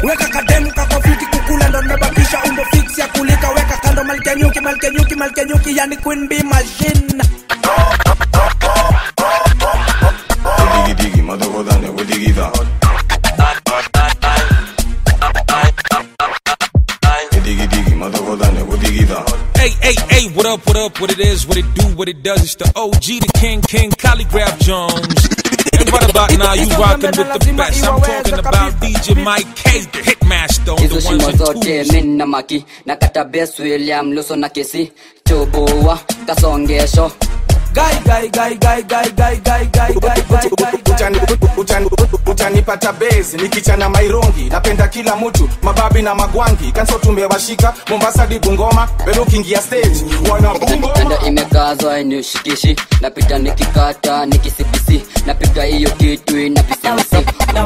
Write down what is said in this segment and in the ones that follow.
weka kademu kakofiti kukula ndo nimebakisha umbo fix ya kulika weka kando malkenyuki malkenyuki malkenyuki yani queen bee machine Digi digi, madogodane, wudigida. Digi digi, madogodane, wudigida. Hey, hey, hey, what up, what up, what it is, what it do, what it does. It's the OG, the King, King, Calligraph Jones. And right about now, you rocking with the best. I'm talking about DJ Mike K, the Hitmaster on hizo the shimo ones and zote twos. min na maki na kata bes william luso na kesi choboa kasongesho Guy, guy, guy, guy, guy, guy, guy, guy, guy, guy, guy, Utani- utani- utanipata base nikichana mairongi napenda kila mtu mababi na magwangi kanso tumewashika mombasa di bungoma bado ukiingia stage wana tanda imekazwa inishikishi napita nikikata nikisipisi napiga hiyo kitu inapisimisi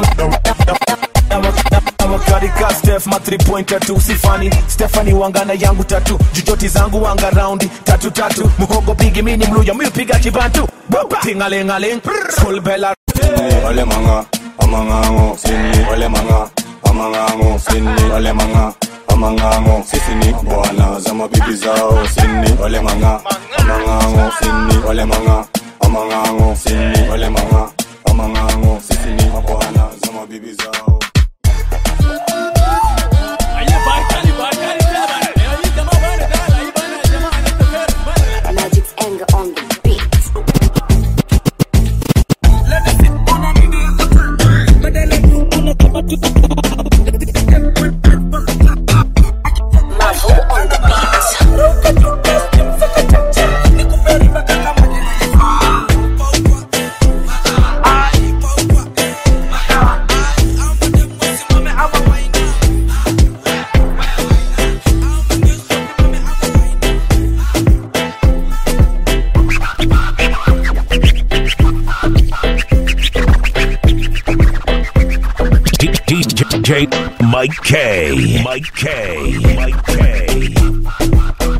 awakarika stef ma 3 pointer tu sifani stefani wangana yangu tatu jujoti zangu wanga raundi tatu tatu muhogo pigi mini mluya miupiga kibantu tingalingaling full bella Sinni, ole manga, amangango, sinni, ole manga, amangango, sinni, ole manga, amangango, sisini, bwana za mabibi zao, sinni, ole manga, amangango, sinni, ole manga, amangango, sinni, ole manga, amangango, sisini, bwana za mabibi zao. Magic's anger on the beat. Marvel on the beat. DJ Mike K. Mike K. Mike K.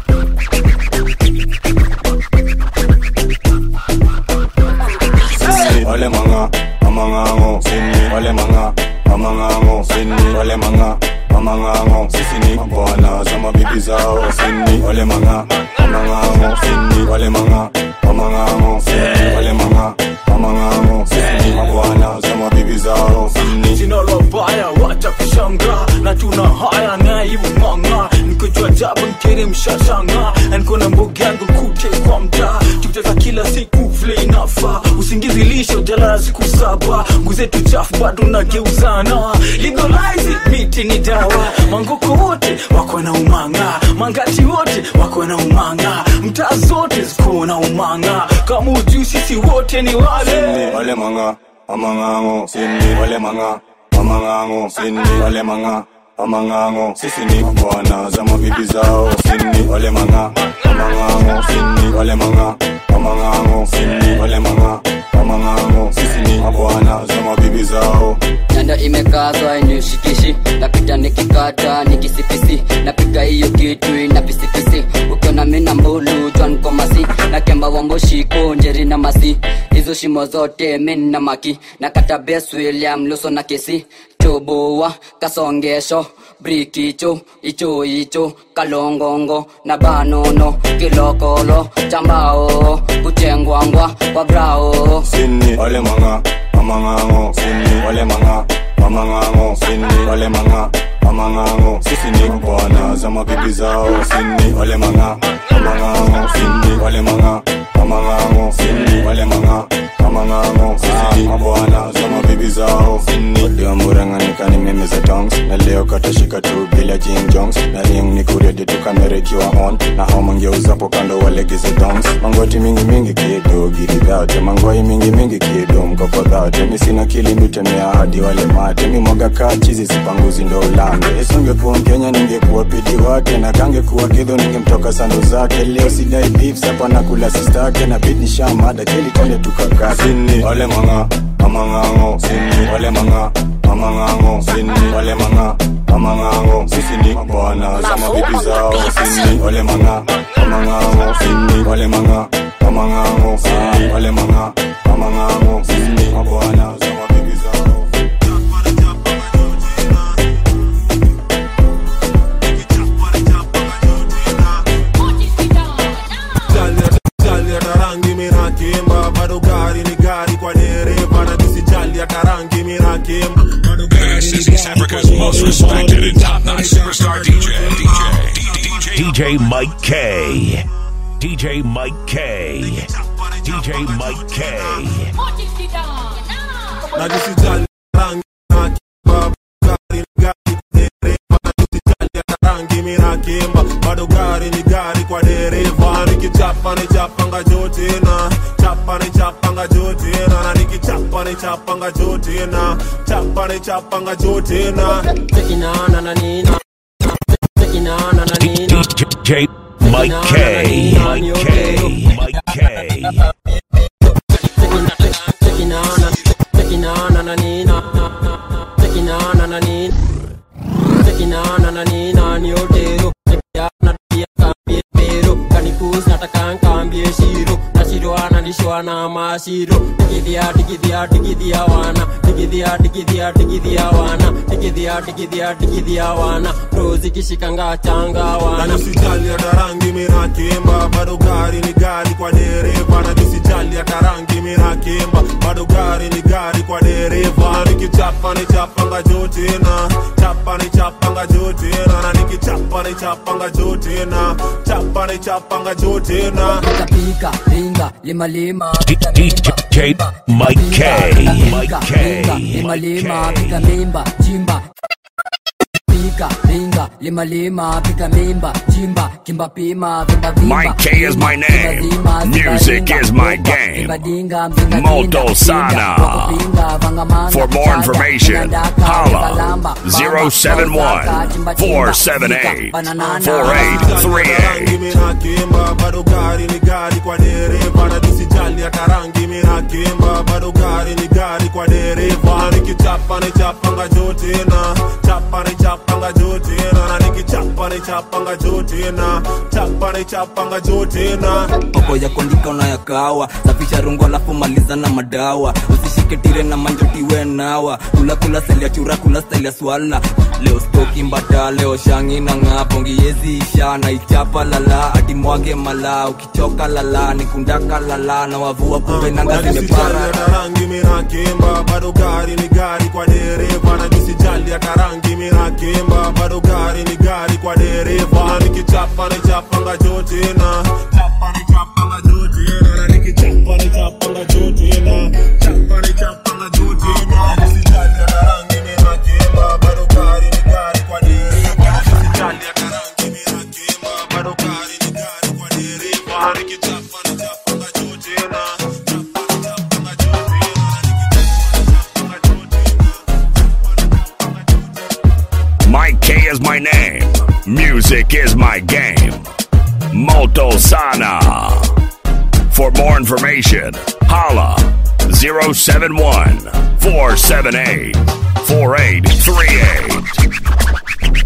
Sinni, ole manga, amangango, sinni, ole manga, amangango, sinni, ole manga, amangango, sisini, bwana za mabibi zao, sinni, ole manga, amangango, sinni, ole manga, amangango, sinni, ole manga, amangango, sisini, bwana za mabibi zao, sinni. jina la baya wacha kushanga na tuna haya naibu manga nikojua jabu nkere mshashanga nkona mboga yangu kute kwa mtaa tukicheza kila siku vile inafa usingizi lisho jalala siku saba nguzetu chafu bado nageuzana legalize it, miti ni dawa mangoko wote wako na umanga mangati wote wako na umanga mtaa zote ziko na umanga kama ujuu sisi wote ni wale Sinni, ole manga, amangango, sinni, ole manga, amangango, sinni, ole manga, amangango, sisini, bwana za mabibi zao, sinni, ole manga, amangango, sinni, ole manga, amangango, sinni, ole manga, amangango, sisini, bwana za mabibi zao. tanda imekazwa inishikishi napita nikikata nikisipisi napiga hiyo kitu inapisipisi ukiona mina mbulu jwan komasi na kemba wamboshiko njeri na masi hizo shimo zote min na maki na kata bes william luso na kesi choboa kasongesho brikicho icho icho kalongongo na banono kilokolo chambao kuchengwangwa kwa brao Sinni, ole manga, amangango, sinni, ole manga, amangango, sinni, ole manga, amangango, sisini, bwana za mabibi zao, sinni, ole manga, amangango, sinni, ole manga, amangango, sinni, ole manga, amangango, sisini, bwana za mabibi zao, sinni. Ndio murang'anika ni mimi za tongs, na leo katashika tu bila Jim Jones, na ring ni kuredi tu kamera ikiwa on, na hao mangeuzapo kando walegeze dongs, mangoti mingi mingi kido gidi dhate, mangoi mingi mingi kido mkoko dhate, mi sina kilimitemea hadi wale mate, mi mwaga kaa chizi sipanguzi ndo ulambe, isingekuwa Mkenya ningekuwa pidi wake, na kangekuwa kidho ningemtoka sando zake, leo sidai beef sapa nakula sistake, na bidi shamada kili twende tukakaa, sini ole manga, amangango, sini ole manga, amangango, sini ole manga, amangango, sisi ni bwana za mabibi zao, sini ole manga, amangango, sini ole manga, amangango, sini ole manga, amangango, sisi ni bwana za mabibi zao. most respected and top-notch superstar DJ, DJ, DJ Mike K. DJ Mike K. DJ Mike K. najisijali rangi na kimba gari ni gari dereva najisijali hata rangi mina kimba bado gari ni gari kwa dereva nikichapa ni chapanga jote na chapa ni chapanga jote na na nikichapa ni chapanga jote na chapa ni chapanga jote na tekinana na nina tekinana na nina DJ Mike K. Mike K. Mike K. tekinana tekinana na nina tekinana na nina tekinana na nina ni otero tekinana pia kambie pero kanikus nataka nkambie shiro na shiro analishwa na mashiro digidhia digidhia digidhia wana digidhia digidhia digidhia wana digidhia digidhia digidhia wana rozi kishikanga changa wana najisijali hata rangi mina kimba bado gari ni gari kwa dereva najisijali hata rangi mina kimba bado gari ni gari kwa dereva nikichapa ni chapanga jote na chapa ni chapanga jote na na nikichapa ni chapanga jote na chapa ni chapanga jote na pika pinga lima lima DJ Mike K. Mike K. lima Mike lima K. pika mimba chimba pika pinga lima lima pika mimba chimba kimba pima vimba vimba Mike K is my name. Vimba zima, Music zimba is ringa, my roba, game. vimba dinga, vinga Moto dinga, pinga, Sana. wako pinga, vanga manga, For more chada, information, vinga daka, holla vinga lamba, bamba, 071 bozaka, chimba, chimba, 478 pika, bananana. 4838. mina kimba bado gari ni gari kwa dereva na tusijali hata rangi mina kimba bado gari ni gari kwa dereva nikichapa ni chapanga jote na chapa ni chapanga jote na na nikichapa ni chapanga jote na chapa ni chapanga jote na mambo ya kuandika unayakawa safisha rungu alafu maliza na madawa usishike tire na manjotiwe nawa kula kula style ya chura kula style ya swala leo stoki mbata leo shangi na ng'apo ngiyezi isha na ichapa lala ati mwage mala ukichoka lala nikundaka lala na wavua kumbe nanga zimepara hata rangi mina kimba bado gari ni gari kwa dereva na jisijali hata rangi mina kimba bado gari ni gari kwa dereva nikichapa ni chapanga jote na chapa ni chapanga jote na na nikichapa ni chapanga jote na chapa ni chapanga jote na jisijali hata rangi mina kimba bado gari ni gari kwa dereva jisijali hata rangi mina kimba bado gari ni gari kwa dereva nikichapa ni chapanga jote na Mike K is my name. Music is my game. Moto Sana. For more information, holla 071 478 4838.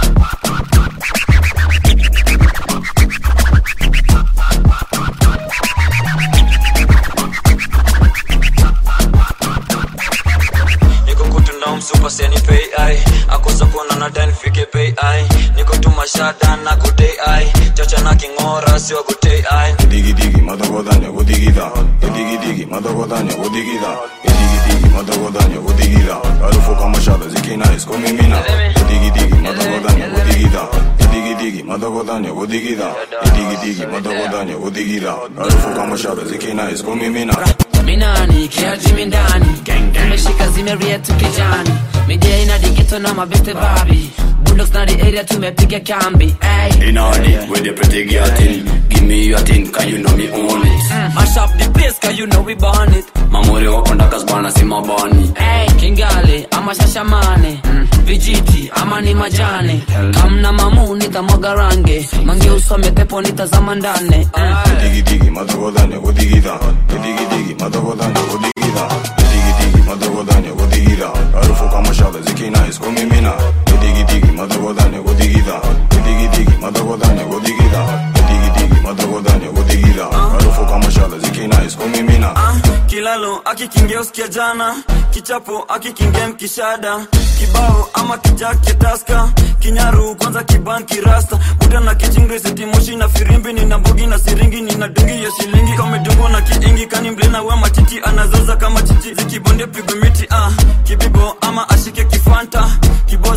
niko kutunda msupa seni pay ai akosa kuona na dan fike pay ai niko tumashada na kutei ai chacha na kingora siwa kutei ai Digi digi madagodanya godigida. Digi digi madagodanya godigida. Digi digi madagodanya godigida. Harufu kama shaba zikina isko mimina. Digi digi madagodanya godigida. Digi digi madagodanya godigida. Digi digi madagodanya godigida. Harufu kama shaba zikina isko mimina. minani kiajimi ndani tumeshika zimeria tukijani midia ina digeto na mabeste babi bulldogs na the area tumepiga kambi ay. Inadi with the pretty girl thing. Give me your thing, cause you know me own it. mash up the place cause you know we born it Mamuri wako ndakas bana si mabani. Ay, kingali ama shashamane vijiti ama ni majani kamna mamu nitamwaga range mange usome pepo nitazama ndane Digi digi madagodanya godigida. Digi digi madagodanya godigida. Digi digi madagodanya godigida. Harufu kama shaba zikina isko mimina. Digi digi madagodanya godigida. Digi digi madagodanya godigida. Digi digi madagodanya godigida. Harufu kama shaba zikina isko mimina. kilalo akikingia usikia jana kichapo akikingia mkishada kibao ama kijake taska kinyaru kwanza kibanki rasta buda na kijingrisiti moshi na firimbi nina mbugi na siringi nina dungi ya shilingi kamedungwa na kiingi kani mlina we matiti anazoza kama chichi zikibonde pigwe miti ah kibibo ama ashike kifanta kiboza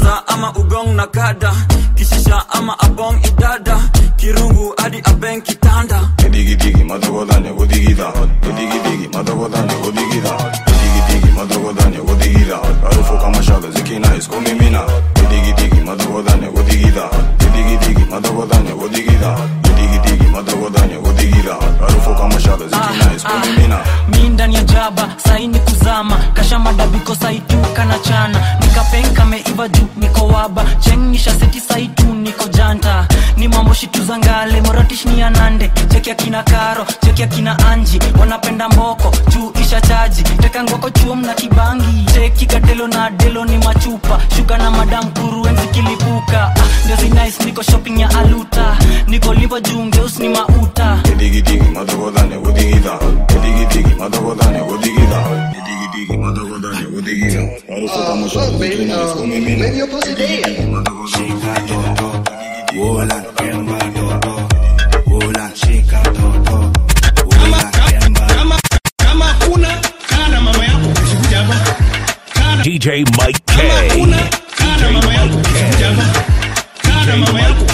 kwanza ama ugong na kada kishisha ama abong idada kirungu hadi abeng kitanda digidigi matogodanya godigida digidigi matogodanya godigida digidigi matogodanya godigida harufu kama shada zikina iskomimina digidigi matogodanya godigida digidigi matogodanya godigida digidigi matogodanya godigida harufu kama shada zikina iskomimina mi ndani ya jaba saini kuzama kasha madabiko saitu kana chana nikapenka meiva juu niko waba chengisha seti saitu niko janta ni mambo shituzangale moratish ni anande cheki akina karo cheki akina anji wanapenda mboko juu isha chaji teka ngoko chuom na kibangi cheki katelo na delo ni machupa shuka na madam kuruenzi kilipuka ah, ndio zinais niko shopping ya aluta niko livo juu ngeus ni mauta digidigi matogodanya godigida digidigi matogodanya godigida digidigi matogodanya godigida harufu kama shada zikina iskomimina digidigi matogodanya Wola, kemba dodo. Wola, shika dodo. Wola, kemba. kama kuna kana mama yako usikuja hapa kana DJ Mike K. kana mama yako usikuja hapa kana mama yako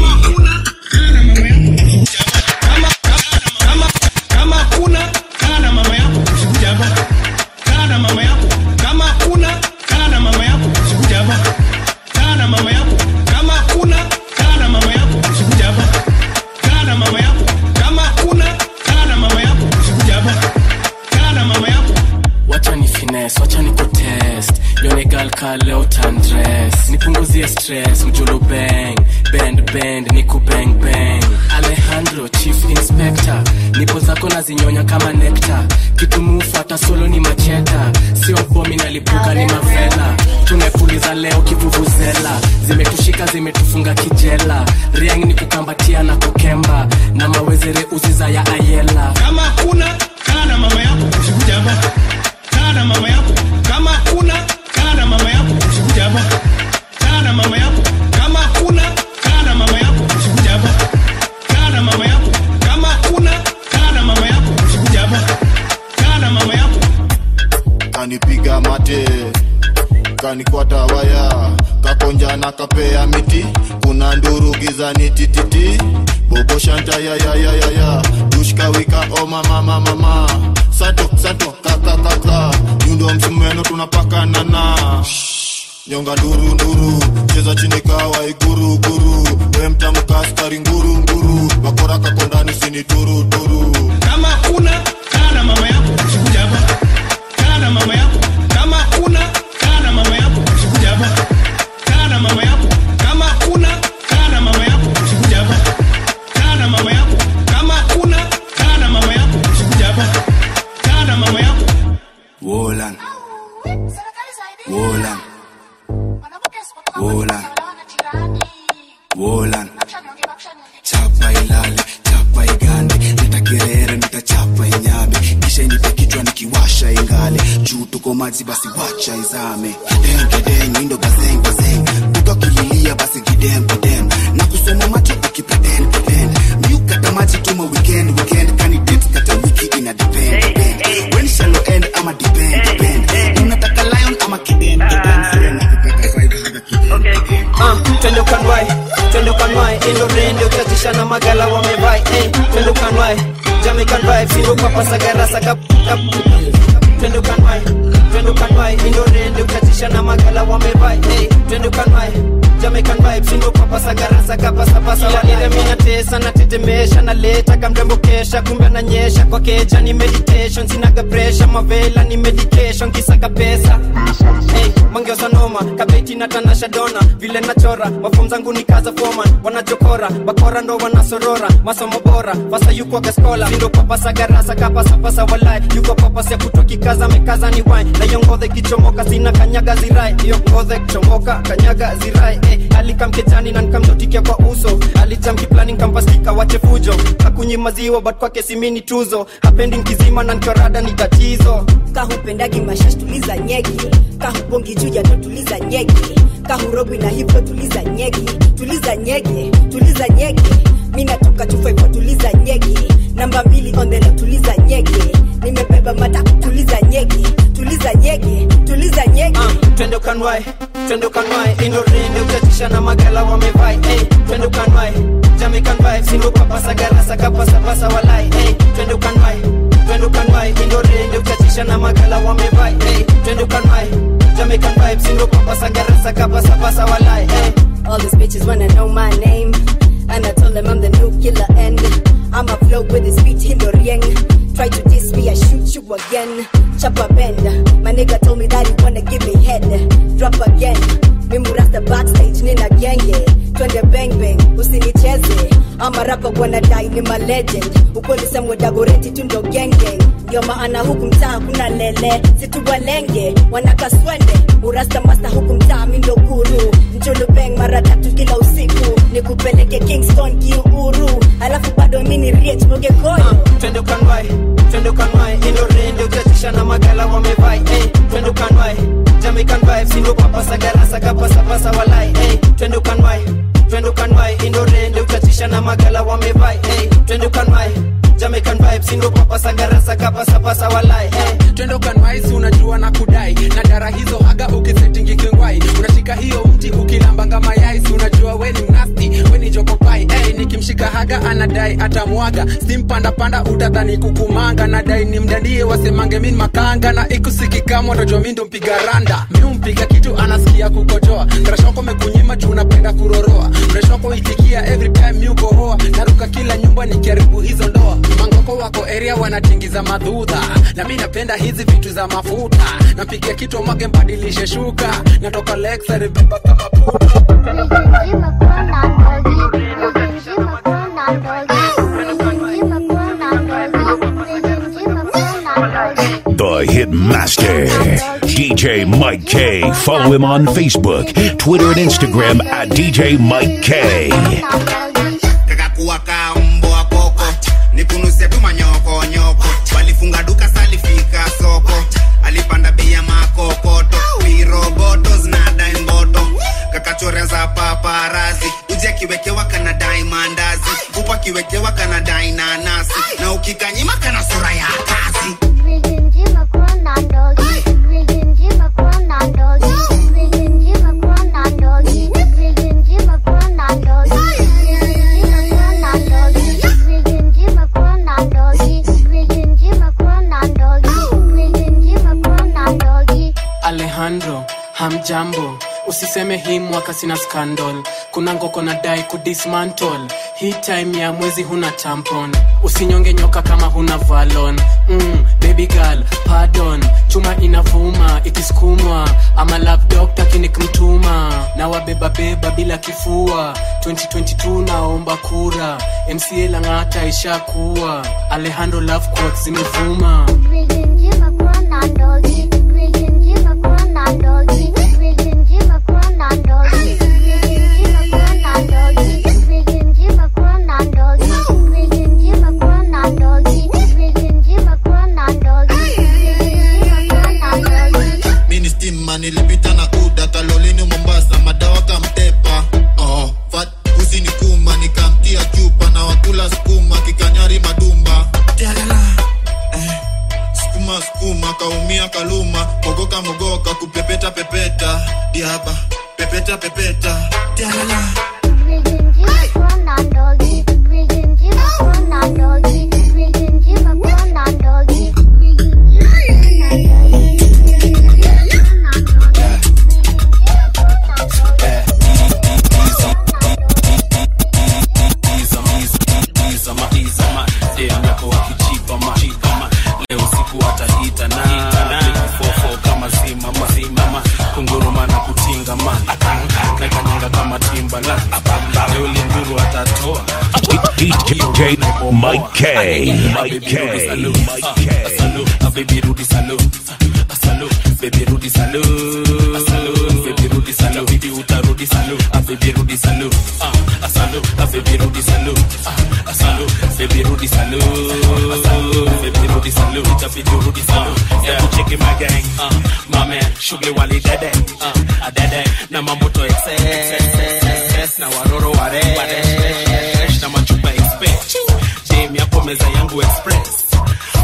kama kama kama kuna kana mama yako usikuja hapa kana mama yako kama kuna kana mama yako usikuja hapa kana mama yako kama kuna kana mama yako usikuja hapa kana mama yako kama kuna kana mama yako usikuja hapa kana mama yako wacha ni fines wacha ni kutest yone gal ka leo tandres nipunguzie stress mjulu bang bend bend niku bang bang alejandro chief inspector nipo zako na zinyonya kama nekta kitu mufata solo ni macheta sio bomi nalipuka ni mavela tumepuliza leo kivuvuzela zimetushika zimetufunga kijela riang ni kukambatia na kukemba na mawezere uziza ya ayela kama kuna kana mama yako usikuja hapa kana mama yako kama kuna kana mama yako usikuja hapa kana mama yako kama kuna kana mama yako usikuja hapa kana mama yako kama kuna kana mama yako usikuja hapa kana mama yako kanipiga mate kanikwata waya kakonja na kapea miti kuna nduru gizani tititi bobo shanta ya ya ya ya ya dushka wika o mama mama mama sato sato kaka kaka nyundo msumeno tunapakana na nyonga nduru nduru cheza chini kawa iguru guru we mtamka askari nguru nguru wakora kakondani sini turu turu kama kuna kana mama yako usikuja hapa kana mama yako kama kuna kana mama yako usikuja hapa kana mama yako kama kuna kana mama yako usikuja hapa kana mama yako kama kuna kana mama yako usikuja hapa kana mama yako Wolan. Wolan. Wolan. Wolan. Chapa ilale, chapa igande, nitagerere, nitachapa inyame, kisha inipe kichwa nikiwasha ingale, juu tuko maji basi wacha izame, kideng kideng, indo gazeng gazeng, buka kililia basi kidem kidem, na kusoma macho ukipretend pretend, miukata maji tuma weekend weekend, candidate kata wiki ina depend depend, when shallow end ama depend depend, unataka lion ama kidem kidem, sasa nakupeka five haga kidem Ah, twende ukanwae twende ukanwae indo rende uchatisha na magala wamevai eh, twende ukanwae Jamaican vibe singo papa sagara saka kap twende ukanwae twende ukanwae indo rende uchatisha na magala wamevai eh, twende ukanwae Jamaican vibe singo papa sagara saka pasa pasa wanire mina tesa na tetemesha na leta kamrembo kesha kumbe ananyesha kwa keja ni meditation sinaga pressure mavela ni medication kisaka pesa hey, mangeuza noma kabeti na tanasha dona vile nachora mafom zangu ni kaza foman wanachokora bakora ndo wanasorora masomo bora fasa yuko kaskola sindo papasa garasa kapasapasa walai yuko papasa kutoki kaza mekaza ni wine na hiyo ngodhe kichomoka sina kanyaga zirai hiyo ngodhe kichomoka kanyaga zirai eh, alikamkejani na nikamnotikia kwa uso alijamkiplani nkampastika wache fujo hakunyi maziwa but kwake simini tuzo hapendi nkizima na nkorada ni tatizo kahupendagi mashash tuliza nyegi kahubongi juja ndo tuliza nyegi kahurogwi na hivyo tuliza nyegi tuliza nyegi tuliza nyegi mi natoka chufaivo tuliza nyegi namba mbili on the left tuliza nyegi nimebeba mata tuliza nyege tuliza nyege tuliza nyege twende ukanwae twende ukanwae indorende utatisha na magala wamevai hey, twende ukanwae Jamaican vibes ingo papasa garasa kapasa pasa walai hey, twende ukanwae twende ukanwae indorende utatisha na magala wamevai hey, twende ukanwae Jamaican vibes ingo papasa garasa kapasa pasa walai hey. All these bitches wanna know my name. And I told them I'm the new killer and I'ma flow with this beat Hindorieng. Try to diss me, I shoot you again. Chopper bend. My nigga told me that he wanna give me head. Drop again. Mimurasta backstage nina genge. Twende bang bang, usinicheze. Ama rapa wanadai ni ma legend. Ukweli semwe dagoreti tu ndo gang gang. Ndio maana huku mtaa kuna lele, situwalenge wanakaswende. Urasta masta huku mtaa mi ndo guru. Njulu bang mara tatu kila usiku, nikupeleke Kingston kiuru, alafu bado mi ni rich moge koyo. twende ukanwae twende ukanwae indorende utatisha na magala wamevai hey, twende ukanwae Jamaican vibes ingo papasa garasa kapasa pasa walai hey, twende ukanwae twende ukanwae indorende utatisha na magala wamevai hey, twende ukanwae Jamaican vibes ingo papasa garasa kapasa pasa walai hey. twende ukanwaisi unajua na kudai na dara hizo haga ukisetingi kingwai unashika hiyo mti ukilambanga mayaisi unajua weni mnasti weni jokopai hey, nikimshika haga anadai atamwaga simpandapanda utadhani kukumanga nadai ni mdandie wasemange min makanga na ikusikikamo ndojua mi ndo mpiga randa mi umpiga kitu anasikia kukojoa mreshoko mekunyima juu unapenda kuroroa mreshoko itikia every time mi ukohoa naruka kila nyumba nikiharibu hizo ndoa mangoko wako area wanatingiza madhudha na mi napenda hizi vitu za mafuta napigia kitu mwage mbadilishe shuka natoka lexari beba kama The Hitmaster, DJ Mike K. Follow him on Facebook, Twitter, and Instagram at DJ Mike K. kakakuwa ka mbwa koko nikunusia tu manyoko nyoko walifunga duka salifika soko alipanda bei ya makokoto piroboto zinadai mboto kakachoreza paparazi uji akiwekewa kanadai mandazi kupa akiwekewa kanadai nanasi na ukikanyima kana sura ya kazi alejandro hamjambo usiseme hii mwaka sina scandal kuna ngoko na dai kudismantle hii time ya mwezi huna tampon usinyonge nyoka kama huna valon mm, baby girl pardon chuma inavuma ikisukumwa ama love doctor kinikmtuma na wabebabeba bila kifua 2022 naomba kura mca lang'ata ishakuwa alejandro love quotes zimevuma mini stima nilipita na uda kalolini mombasa madawa kamtepa oh, fat usi ni kuma nikamtia chupa na wakula skuma kikanyari madumba Tialala. eh, skuma skuma kaumia kaluma mogoka mogoka kupepeta pepeta diaba pepeta pepeta Tialala. leo siku atahita na fofo kama zima mazima kunguruma na kutinga ma nakanyanga kama timba na leo linduru atatoa DJ Mike K. Mike K. Mike K. baby rudi salo salo baby rudi salo salo baby rudi salo bibi utarudi salo ah baby rudi salo ah salo ah baby rudi salo ah salo baby rudi salo salo baby rudi salo itabidi rudi salo yeah cheki my gang ah my man shughuli wali dede ah adede na mamoto excess na waroro ware na machupa express jam yako meza yangu express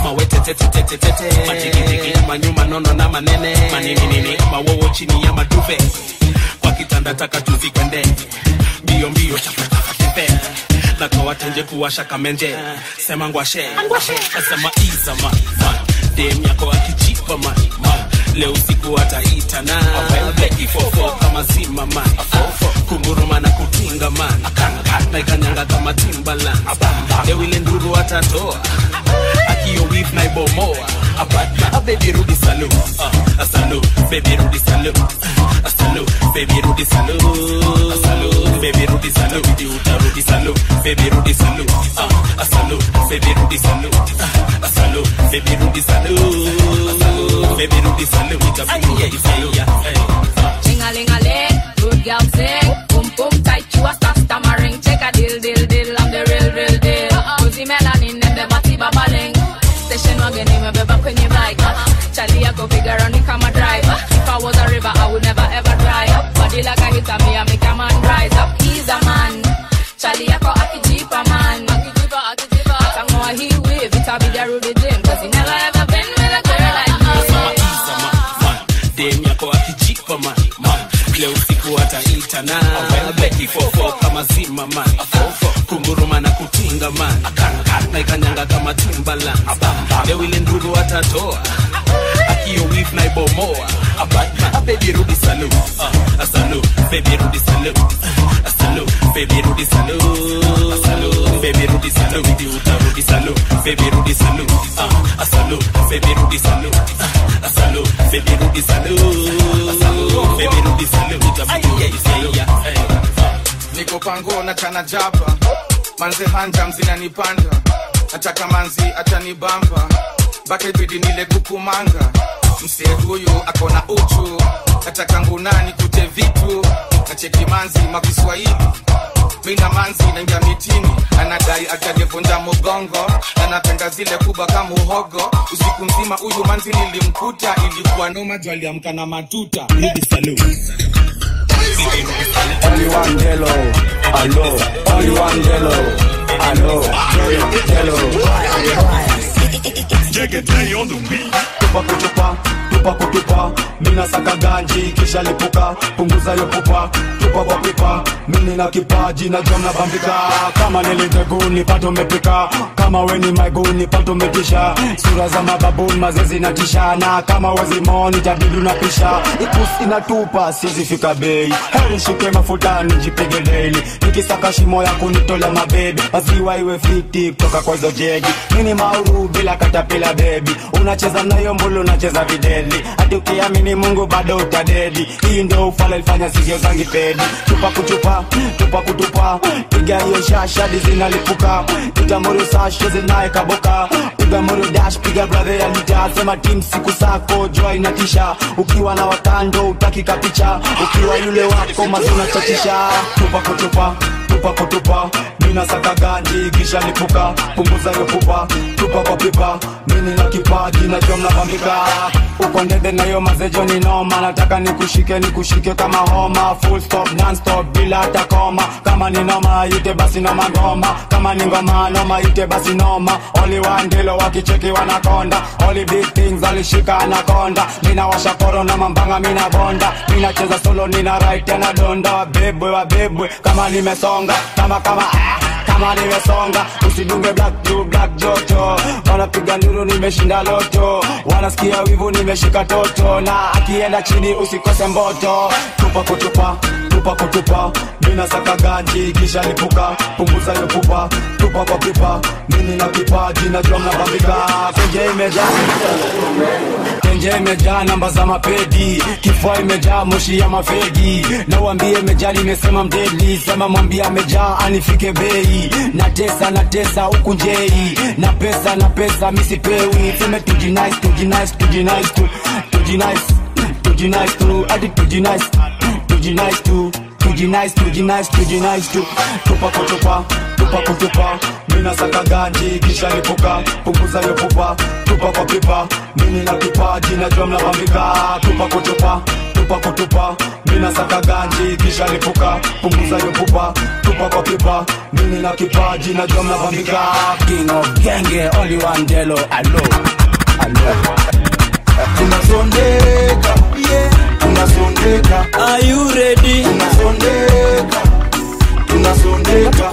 mawetetetetetete majigijigi manyuma nono na manene manininini mawowo chini ya maduve kwa kitanda taka tuzikwende mbio mbio chapatafatepe nakawatenje kuwasha kamenje sema ngwashe asema izama dem yako akijipa man man. leo usiku ataitana ifofo kama zima man kunguruma na kutinga man na ikanyanga kama timbalan leo ile nduru atatoa akio wif na ibomoa apata baby rudi salu uh, salu baby rudi salu uh, salu baby rudi salu salu baby rudi salu di utarudi salu baby rudi salu uh, salu baby rudi salu uh, salu baby rudi salu salu baby rudi salu itabidi rudi salu Ching-a-ling-a-ling, good girl sing. Boom boom tight, you a star stammering. Take a deal, deal, deal, I'm the real, real deal. Cozy melanin, them the body babbling. Station wagon, me beba kwenye bike. Charlie, I go figure on it, come a drive. If I was a river, I would never ever dry up. Body like a hit, me, I make a man rise up. He's a man. Charlie, I go akijipa man. Akijipa, akijipa. Atangoa he wave, it a be the Rudy Jim. Cause he never ever been with a girl like me. dem yako akijipa man man. leo usiku ataitana ifofo kama zima man kunguruma na kutinga man na ikanyanga kama timbalan leo ile nduru atatoa akio wif na ibomoa abadman baby rudi salu uh, salu baby rudi salu uh, salu baby rudi salu salu baby rudi salu di utarudi salu baby rudi salu uh, salu baby rudi salu uh, salu baby rudi salu salu baby rudi salu itabidi rudi salu hey. niko pango na chana japa manze hanja mzinanipanda nataka manzi atanibamba mpaka ibidi nile kukumanga msee huyu akona uchu nataka ngunani kute vitu nacheki manzi makiswahili mina manzi naingia mitini anadai atajevunja mugongo anapenda zile kubwa kama uhogo usiku mzima huyu manzi nilimkuta ilikuwa noma juu aliamka na matuta rudi salu Only one jello, hello. Only one jello, hello. Jello. Tupa kutupa, tupa kutupa, mina saka ganji kisha lipuka, punguza yo pupa, tupa kwa pipa, mimi na kipaji na jom na bambika, kama niliteguni pato mepika, kama weni maiguni pato metisha, sura za mababuni mazezi na tishana, kama wezi moni tabidu na pisha, ikusi inatupa sizi fika bei, heri shike mafuta nijipige daily, nikisaka shimo ya kunitola mabebi, maziwa iwe fiti kutoka kwa hizo jegi, mini mauru bila katapila bebi, unacheza nayo mbulu unacheza videli, hadi ukiamini Mungu bado utadedi, hii ndo ufala ilifanya sigio zangi pedi, tupa kutupa, tupa kutupa, piga hiyo shasha di zinalipuka, itamuru sasho zinaye kaboka, piga muru dash, piga brother ya lita, sema team siku sako, jua inatisha, ukiwa na watando utakika picha, ukiwa yule wako mazuna chatisha, tupa kutupa, tupa kutupa, mina saka ganji kisha lipuka, punguza hiyo pupa, tupa kwa pipa, mimi na kipaji na jom na bambika, uko ndede na hiyo mazejo ni noma, nataka nikushike nikushike kama homa, full stop non stop bila hata koma, kama ni noma ite basi noma ngoma, kama ni ngoma noma ite basi noma, only one ndilo wakicheki wanakonda, only big things alishika anakonda, mina washa koro na mambanga mina bonda, mina cheza solo nina right tena donda, wabebwe wabebwe kama nimesonga, kama kama ah kama nimesonga usidunge black to black joto wanapiga nduru nimeshinda loto wanasikia wivu nimeshika toto na akienda chini usikose mboto tupa kutupa tupa kutupa mina saka ganji kisha lipuka punguza hiyo pupa tupa kwa pipa mimi na kipaji najua mnabambika kenje imejaa kenje imejaa namba za mapedi kifua imejaa moshi ya mafegi na uambie imejaa nimesema mdeli sema mwambie amejaa anifike bei na tesa na tesa huku njei na pesa na pesa misipewi seme tujinice tujinice tujinice tu tujinice tujinice tu hadi tujinice tujinice tu tujinice tujinice tujinice tu tupa kutupa tupa kutupa mina saka ganji kisha lipuka punguza hiyo pupa tupa kwa pipa mimi na kipaji najua mnabambika tupa kutupa tupa tupa kutupa mina saka ganji kisha lipuka punguza yo pupa tupa kwa pipa mimi na kipaji na jom na vambika king of genge only one delo alo alo tunasondeka tunasondeka Are you ready? tunasondeka tunasondeka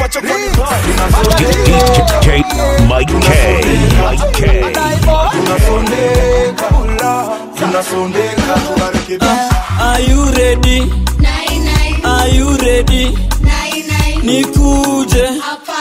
DJ Mike K. Mike K. tunasondeka tunasondeka tunarekebisha Are you ready? Are you ready? Nikuje.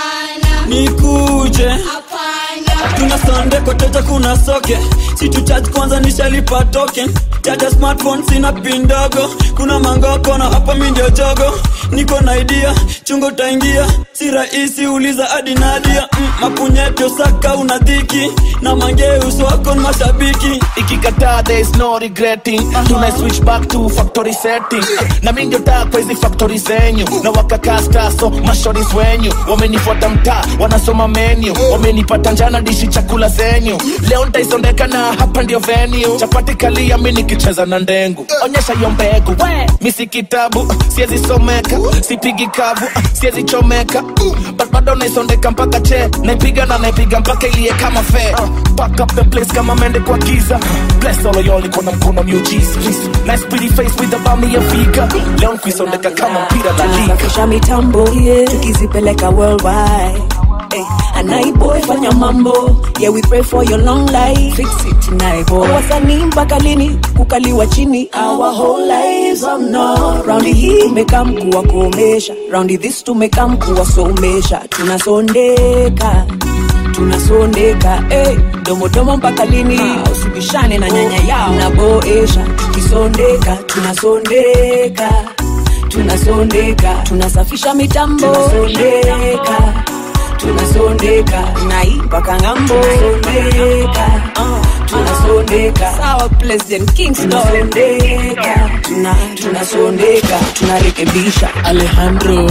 Nikuje. tunasonde koteja kuna soke situcharge kwanza nishalipa token chaja smartphone sina pin ndogo kuna mangoko na hapa mi ndio jogo niko na idea chungo taingia si rahisi uliza hadi nadia mm, mapunyeto saka una dhiki na mangeus wako ni mashabiki ikikataa there is no regretting tuna switch back to factory setting na mi ndio taa kwa hizi factory zenyu na wakakastaso mashoris wenyu wamenifuata mtaa wanasoma menu wamenipata njana dishi chakula zenyu leo ntaisondeka na hapa ndio venue chapati kalia mi nikicheza na ndengu onyesha hiyo mbegu mi si kitabu siezi someka sipigi kavu siezi chomeka but bado naisondeka mpaka che naipiga na naipiga mpaka ilie kama fe Pack up the place kama mende kwa giza bless all of y'all iko na mkono miujiza nice pretty face with the bami ya fika leo nkuisondeka kama mpira la liga tunasafisha mitambo yeah. tukizipeleka worldwide Hey, anaiboy fanya mambo yeah we pray for your long life fix it naiboy wasanii mpaka lini kukaliwa chini our whole lives oh no raundi hii tumekaa mkuu wa kuomesha raundi this tumekaa mkuu wa somesha tunasondeka tunasondeka hey, domodomo mpaka lini usibishane na nyanya yao naboesha tukisondeka tunasondeka tunasondeka tunasafisha mitambo tunasondeka tunasondeka nai mpaka ng'ambo tunasondeka uh, tunasondeka sawa president kingston tunasondeka tuna, tunasondeka tunarekebisha alejandro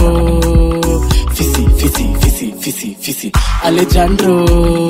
fisi fisi fisi fisi fisi alejandro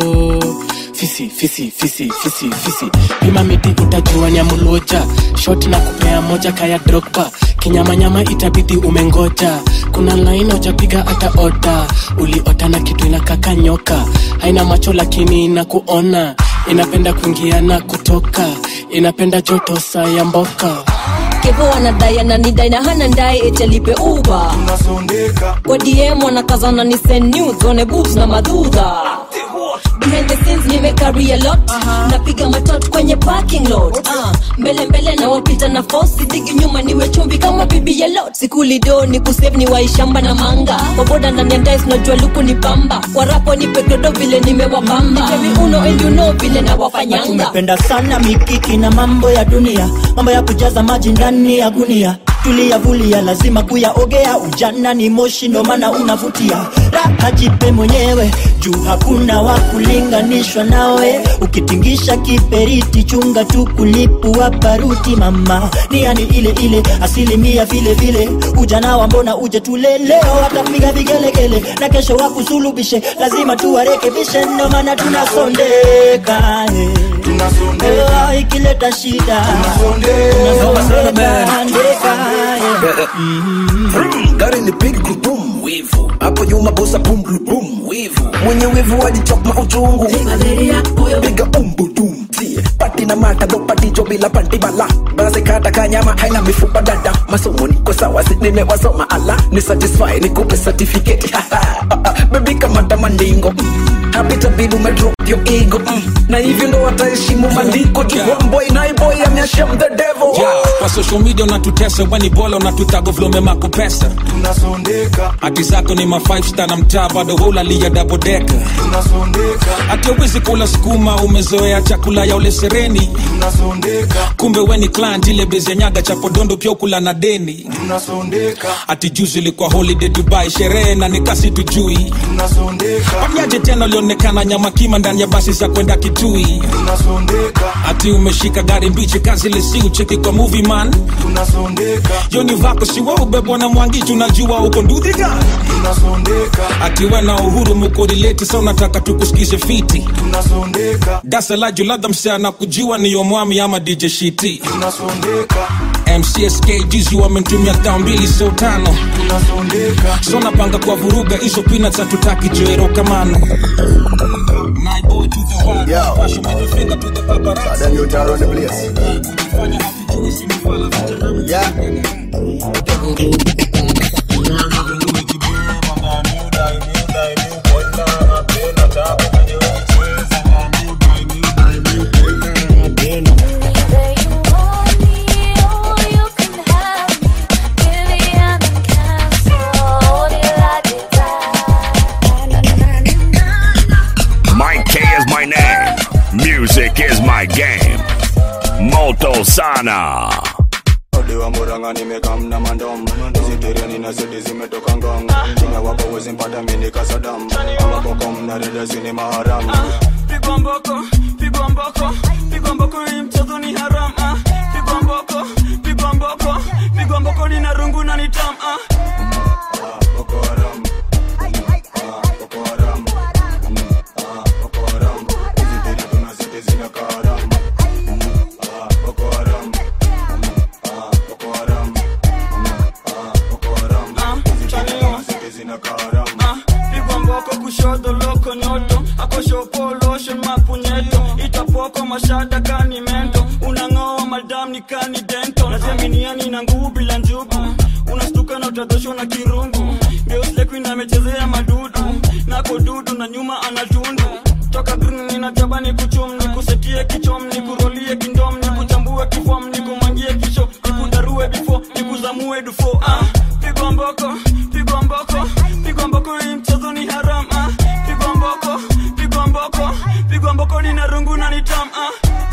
fisi fisi fisi fisi fisi pima miti utajua nyamuluoja shot na kupea moja kaya drogba kinyamanyama itabidi umengoja kuna laini ujapiga hata ota uliota na kitu inakaka nyoka haina macho lakini inakuona inapenda kuingia na kutoka inapenda joto saa ya mboka kevo anadai ananidai na hana ndai etelipe uba kwa dm wanakazana ni send news one boobs na madhudha behind the scenes nimekari a lot napiga matot kwenye parking lot uh, mbele mbele na wapita na fosi digi nyuma niwe chumbi kama bibi ya lot sikulido ni kusave ni waishamba na manga waboda ndani ya ndais najua luku ni pamba warapo ni pekedo vile nimewapamba Nitemi uno and you know vile na wafanyanga tumependa sana mikiki na mambo ya dunia mambo ya kujaza maji ndani ya gunia tuliyavulia lazima kuyaogea ujana ni moshi ndo maana unavutia raha jipe mwenyewe juu hakuna wa kulinganishwa nawe ukitingisha kiperiti chunga tu kulipua paruti mama ni yani ile ile asilimia vile vile ujana wa mbona uje tule leo watapiga vigelegele na kesho wakusulubishe lazima tuwarekebishe ndo maana tunasondeka eh. Eh, ikileta shida tunasondeka andeka eh. gari ni pig boom wivu hapo nyuma bosa boom boom wivu mwenye wivu alichokma uchungu piga umbu dum tie pati na mata do pati jo bila panti bala basi kata kanyama haina mifupa dada masomo niko sawa si nimewasoma ala ni satisfy nikupe certificate baby kama tamandingo happy tabidi umedrop your ego mm. na hivyo ndo wataheshimu maandiko tu one boy na boy amyashem the devil Yeah, kwa social media unatutesa weni bola unatutago vlome mako pesa tunasondeka hati zako ni ma five star na mtaa bado hulalia dabodeka tunasondeka hati uwezi kula sukuma umezoea chakula ya ule sereni tunasondeka kumbe weni client ile bezi ya nyaga cha podondo pia ukula na deni tunasondeka hati juzi ilikuwa holiday dubai sherehe na nikasi tujui tunasondeka pamiaje tena ulionekana nyama kima ndani ya basi za kwenda kitui tunasondeka hati umeshika gari mbichi kazi lesi ucheki kwa movie man tunasondeka yoni vako siwa ubebwa na mwangi unajua uko ndudhi gani tunasondeka akiwa na uhuru mukorileti sa unataka tukusikize fiti tunasondeka dasalaju labda msea na kujua niyo mwami ama dj shiti tunasondeka mcsk juzi wamentumia tao mbili so tano so napanga kwa vuruga hizo peanuts hatutaki joero kamano Mike K is my name. Music is my game. Moto Sana. Odiwa muranga nimekamna mandom Zitereni na zidi zimetoka ngong China wako wezi mpata mini kasadam Ama bokom na reda zini maharam pigwa mboko pigwa mboko pigwa mboko hii mchezo ni haram ah. pigwa mboko pigwa mboko pigwa mboko ni narungu na ni tam ah. Ah, pigwa mboko kushoto loko nyoto akoshopoloshe mapunyeto itapoko mashada kani mento unang'oa madam ni kani dento naziaminiani na nguvu bila njugu unastuka na utadhoshwa na kirungu geuslekuin amechezea madudu nako dudu na nyuma anatundu toka green ninachaba ni kuchum ni kusetie kichom ni kurolie kindom ni kuchambue kifom ni kumangie kisho ni kudarue bifo ni kuzamue dufo ah, pigwa mboko pigwa mboko pigwa mboko hii mchezo ni haram ah. pigwa mboko pigwa mboko pigwa mboko ni narungu na ni tam ah.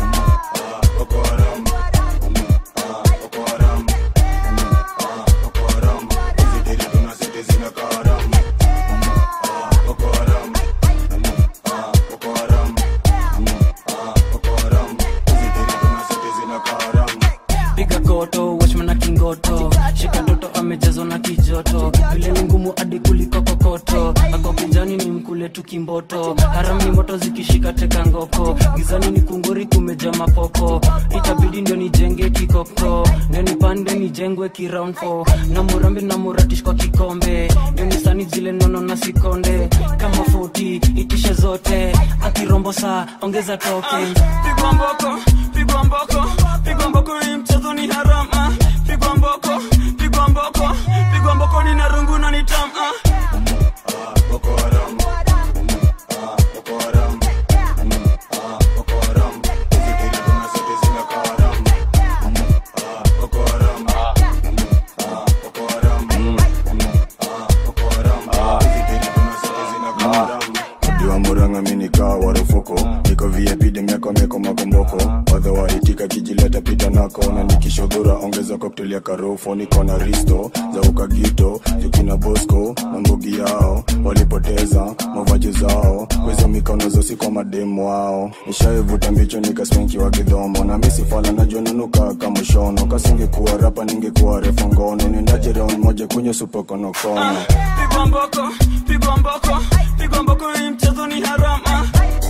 piga koto wachman na kingoto shika toto amejazwa na kijoto vile ni ngumu hadi kuliko kokoto ako kijani ni mkule tu kimboto haram ni moto zikishika teka ngoko gizani ni kunguri kumeja mapoko itabidi ndio nijenge kikoko ndio nipande nijengwe kiround four na murambi na muratish kwa kikombe ndio nisani zile nono na sikonde kama 40 itishe zote akirombo saa ongeza token pigwa mboko pigwa mboko pigwa mboko hii mchezo ni haram ah. pigwa mboko pigwa mboko pigwa mboko ni narungu na ni tam ah. Diwa muranga mini kaa warufuko Niko VIP demiako meko makomboko Wadha waitika kijileta pita nako Na nikishodhura ongeza cocktail ya karofo Niko na risto za ukagito Jukina bosco na mbugi yao Walipoteza mavaji zao Kwezo mikono zosi kwa mademu wao Nishaivuta mbicho nikaspenki wa kidhomo Na misi fala najua nanuka kama shono Kasingekuwa rapa ningekuwa refu ngono Nendaje round moja kwenye supokonokono pigwa mboko pigwa mboko pigwa mboko hii mchezo ni haram ah.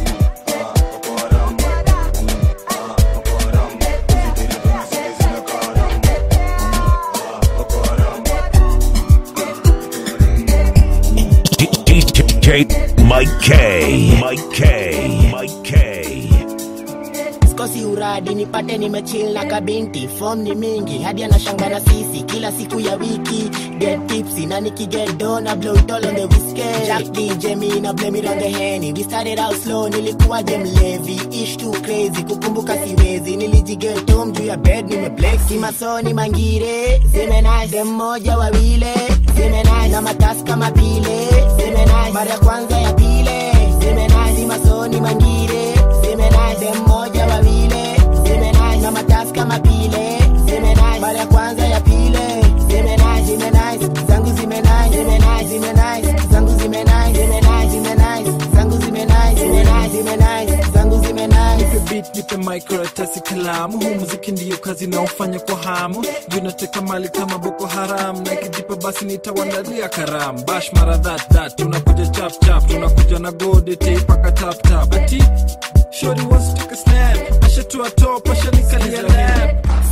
DJ Mike K. Mike K. Mike K. sikosi uradi nipate nimechill na kabinti fom ni mingi hadi anashanga na sisi kila siku ya wiki get tipsy na nikiget do na blow it all on the whiskey jack dj me na blame it on the henny we started out slow nilikuwa je mlevi ish too crazy kukumbuka siwezi nilijiget home juu ya bed nimeblex simasoni mangire zimenai dem moja wawile zimenai na matasi kama pile zimenai mara ya kwanza ya pile zimenai simasoni mangire zimenai dem moja wawile zimenai na matasi kama pile zimenai mara ya kwanza ya pile zimenai zimenai zangu zimenai zimenai zimenai zangu zimenai zimenai zimenai zangu zimenai zimenai zimenai zangu zimenai nipe beat nipe microratasi kalamu huu muziki ndiyo kazi naofanya kwa hamu juu nateka mali kama boko haram na ikijipa basi nitawandalia karam bash mara that that tunakuja chap chap tunakuja na gode teipaka tap tap ati shori wants to take a snap ashatua top ashanikalia lap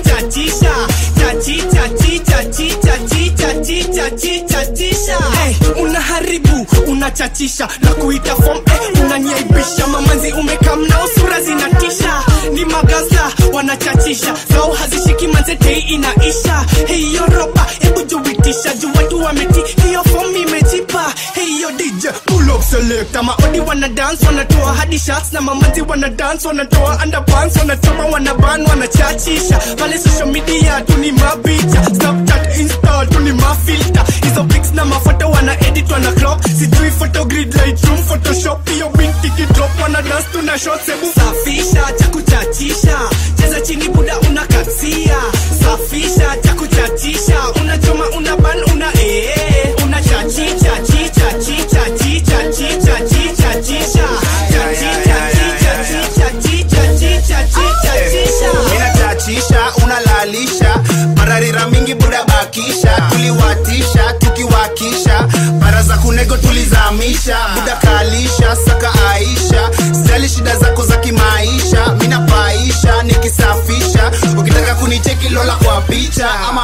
karibu unachachisha na kuita fom eh, unaniaibisha mamanzi umekamnao sura zinatisha ni magaza wanachachisha zao hazishiki manzetei inaisha hiyo ropa hebu juitisha juu watu wameti hiyo fom imejipa hiyo dj pull up select maodi wana dance wanatoa hadi shots na mamanzi wana dance wanatoa underpants wanachoma wanaban wanachachisha pale social media tu ni mapicha snapchat insta tu ni mafilter hizo pics na mafoto wana edit wana crop sijui photo grid lightroom photoshop hiyo binti kidrop wana dance tuna shots hebu safisha cha kuchachisha cheza chini buda unakatia safisha cha kuchachisha unachoma una ban una ee una chachicha chicha chicha chicha chicha chicha chicha chachicha chicha chicha chicha chicha chicha chicha minachachisha unalalisha pararira mingi buda bakisha tuliwatisha tukiwakisha bara za kunego tulizamisha buda kalisha saka aisha sijali shida zako za kimaisha minapaisha nikisafisha ukitaka kunicheki lola kwa picha ama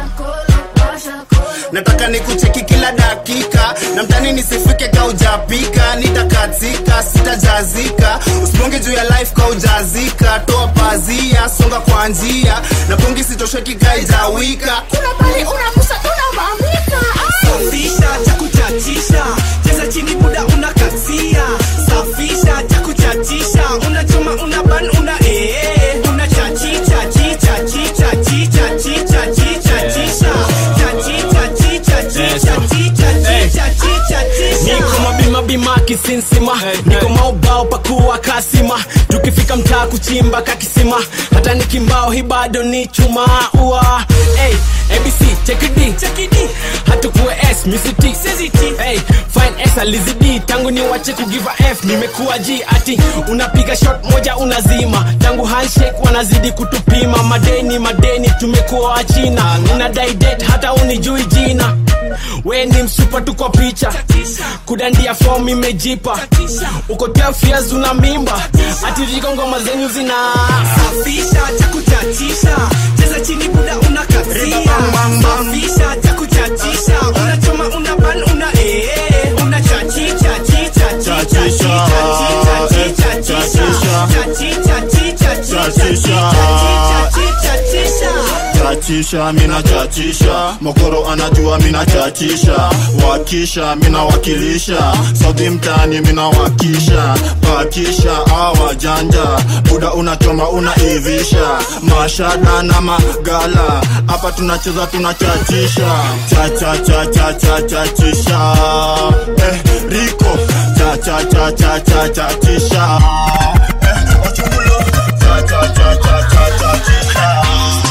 nataka nikucheki kila dakika na mtani nisifike kaujapika nitakatika sitajazika usibonge juu ya life kaujazika toa pazia songa kwa njia na pongi sitosheki kaijawika kuna pale unakusa unavamika safisha cha kuchachisha cheza chini buda unakatia safisha cha kuchachisha unachoma una ban una ee una chachicha chicha chicha chicha chicha chicha chicha chachicha chicha chicha chicha chicha chicha chicha niko mabima bima kisinsima niko maubao pakuwa kasima tukifika mtaa kuchimba kakisima hata nikimbao hi bado ni chuma ua hey, abc chekidi hatukuwe s misiti hey, fine s alizidi tangu ni wache kugiva f nimekuwa g ati unapiga shot moja unazima tangu handshake wanazidi kutupima madeni madeni tumekuwa wachina ninadai det hata unijui jina we ni msupa tu kwa picha kudandia fom imejipa uko 12 years una mimba atiliko ngoma zenyu zina safisha cha kuchachisha cheza chini buda unakatia safisha cha kuchachisha unachoma una ban una ee una chachicha chicha chicha chicha chicha chicha chicha chachicha chicha chicha chicha chicha chicha chachisha mina chachisha mokoro anajua mina chachisha wakisha mina wakilisha sauti mtani mina wakisha pakisha awajanja buda unachoma unaivisha mashada na magala hapa tunacheza tunachachisha chachachachachachachisha eh, riko chachachachachachachisha eh, ochungulo chachachachachachisha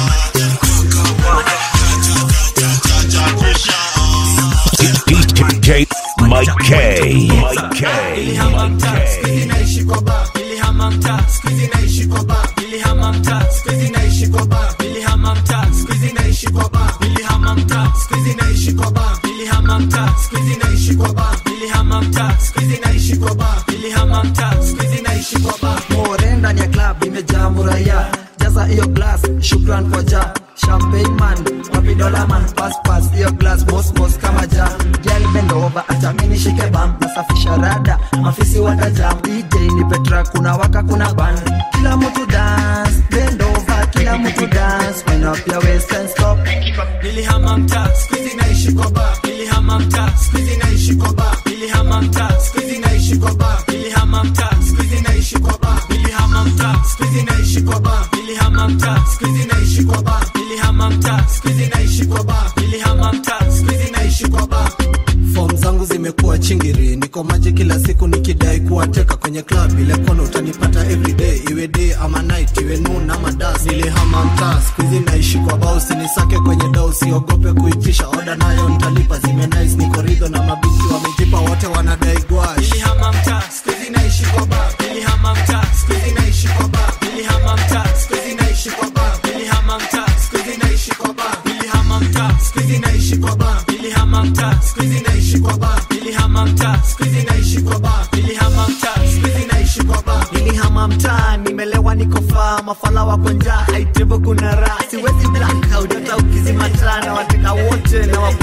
DJ Mike K. Mike K. Nilihama mtaa, siku hizi naishi kwa bar. Nilihama mtaa, siku hizi naishi kwa bar. Nilihama mtaa, siku hizi naishi kwa bar. Nilihama mtaa, siku hizi naishi kwa bar. Nilihama mtaa, siku hizi naishi kwa bar. Nilihama mtaa, siku hizi naishi kwa bar. Nilihama mtaa, siku hizi naishi kwa bar. Nilihama mtaa, siku hizi naishi kwa bar. more ndani ya club imejaa muraya jaza hiyo glass shukran kwa ja champagne man wapi dola man pass pass hiyo glass boss boss kama ja girl bend over acha mimi nishike bam nasafisha rada mafisi watajam DJ ni petra kuna waka kuna ban kila mtu dance bend over kila mtu dance wind up your waist and stop Nilihama mtaa, siku hizi naishi kwa bar. Nilihama mtaa, siku hizi naishi kwa bar. Nilihama mtaa, siku hizi naishi kwa bar. Nilihama mtaa, siku hizi naishi kwa bar. Nilihama mtaa, siku hizi naishi kwa bar. Nilihama mtaa, siku hizi naishi kwa bar. Nilihama mtaa, siku hizi naishi kwa bar. Nilihama mtaa, siku hizi naishi kwa bar. fom zangu zimekuwa chingiri niko maji kila siku nikidai kuwateka kwenye club ile kono utanipata everyday iwe day ama night iwe noon ama das nilihama mtaa skuizi naishi kwa bao sinisake kwenye dau siogope kuitisha oda nayo ntalipa zime nice niko ridho na mabinti wamejipa wote wanadai gwash Nilihama mtaa, siku hizi naishi kwa bar. Nilihama mtaa, siku hizi naishi kwa bar. Nilihama mtaa, siku hizi naishi kwa bar. Nilihama mtaa, siku hizi naishi kwa bar. Nilihama mtaa, siku hizi naishi kwa bar. Nilihama mtaa, siku hizi naishi kwa bar. Nilihama mtaa, siku hizi naishi kwa bar. Nilihama mtaa, siku hizi naishi kwa bar. nilihama mtaa nimelewa niko faa mafala wako njaa aitevo kuna raha siwezi blackout hata ukizima taa na wateka wote na wakuja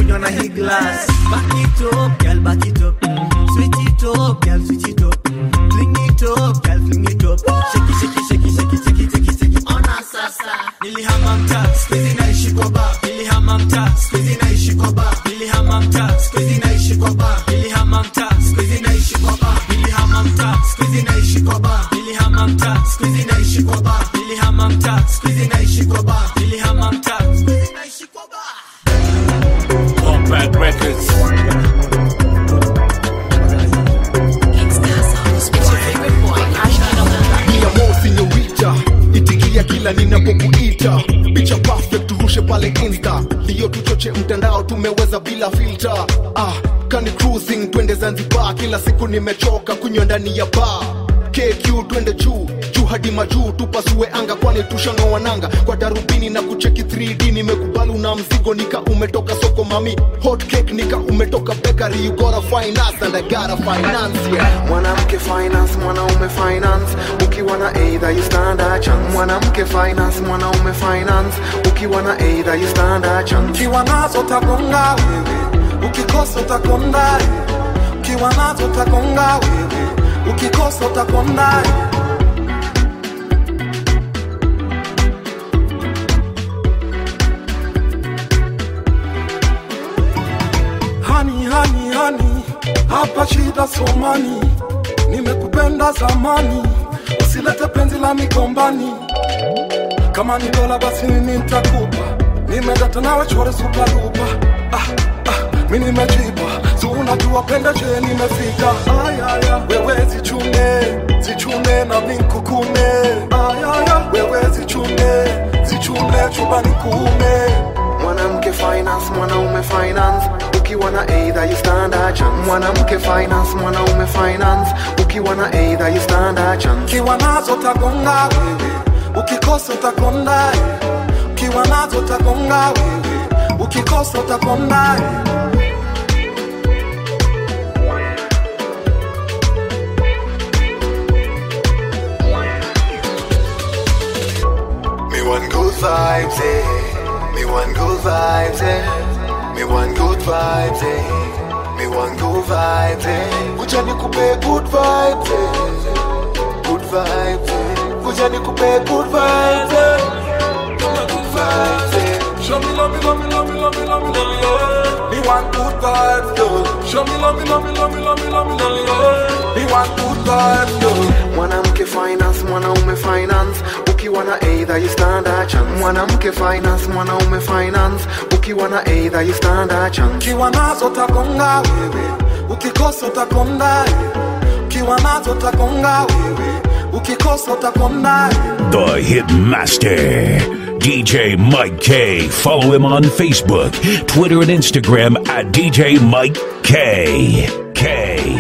kunywa na hii glass back it up girl back it up switch it up girl switch it up fling it up girl fling it up shake it shake it shake it shake it shake it shake it shake it ona sasa nilihama mtaa squeeze naishi kwa bar nilihama mtaa squeeze naishi kwa bar nilihama mtaa squeeze naishi kwa bar nilihama mtaa squeeze naishi kwa bar nilihama mtaa squeeze naishi kwa bar nilihama mtaa squeeze naishi kwa bar nilihama mtaa squeeze naishi kwa bar nilihama mtaa squeeze naishi kwa bar Compact Records. Mia sinyorita itikia kila ninapokuita picha perfect turushe pale insta ndiyo tuchoche mtandao tumeweza bila filter ah, kani cruising twende zanzibar kila siku nimechoka kunywa ndani ya bar kq twende juu juu hadi majuu tupasue anga kwani tushang'oa nanga kwa darubini na kucheki 3d nimekubali una mzigo nika umetoka soko mami hot cake nika umetoka bakery you gotta finance and I gotta finance yeah. mwanamke finance mwanaume finance ukiwa na either you stand a chance mwanamke finance mwanaume finance ukiwa na either you stand a chance ukiwa nazo tagonga wewe ukikosa utakonda ukiwa nazo tagonga wewe ukikosa utakonda hani hani hani hapa shida somani nimekupenda zamani usilete penzi la migombani kama ni dola basi mimi nitakupa nimedata nawe chore suparupa ah, ah, mi nimejipa si unajua penda je nimefika ayaya wewe zichune zichune na minkukune ayaya wewe zichune zichune chumbani kuume mwanamke finance mwanaume finance ukiwa na either you stand a chance mwanamke finance mwanaume finance ukiwa na either you stand a chance ukiwa nazo tagonga wewe ukikosa utakonda ukiwa nazo tagonga wewe ukikosa utakonda Me want good vibes, eh. Me want good vibes, eh. Me want good vibes, eh. Me want good vibes, eh. Kuja nikupe good vibes, eh. Good vibes, eh. Kuja nikupe good vibes, eh. Good vibes, eh. Show me love, me love, me love, me love, me love, me love, yeah. Me want good vibes, yo. Show me love, me love, me love, me love, me love, me love, yeah. Me want good vibes, yo. mwanamke finance mwanaume finance ukiwa na either you stand a chance mwanamke finance mwanaume finance ukiwa na either you stand a chance ukiwa nazo tagonga wewe ukikosa utakonda ukiwa nazo tagonga wewe ukikosa utakonda The Hitmaster, DJ Mike K. Follow him on Facebook, Twitter, and Instagram at DJ Mike K. K.